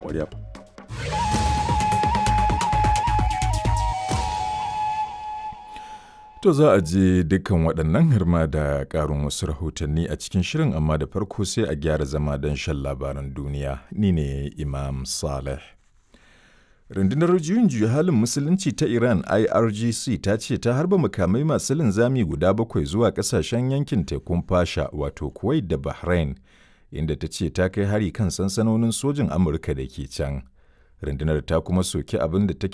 ƙwarya. To za a je dukkan waɗannan hirma da ƙarin wasu rahotanni a cikin shirin amma da farko sai a gyara zama don shan labaran duniya. Ni ne Imam Saleh. Rundunar juyin juya halin musulunci ta Iran IRGC ta ce ta harba makamai masu linzami guda bakwai zuwa ƙasashen yankin tekun fasha wato Kuwait da Bahrain inda ta ce ta kai hari kan sansanonin sojin Amurka da ke can. Rundunar ta kuma soki abin da ta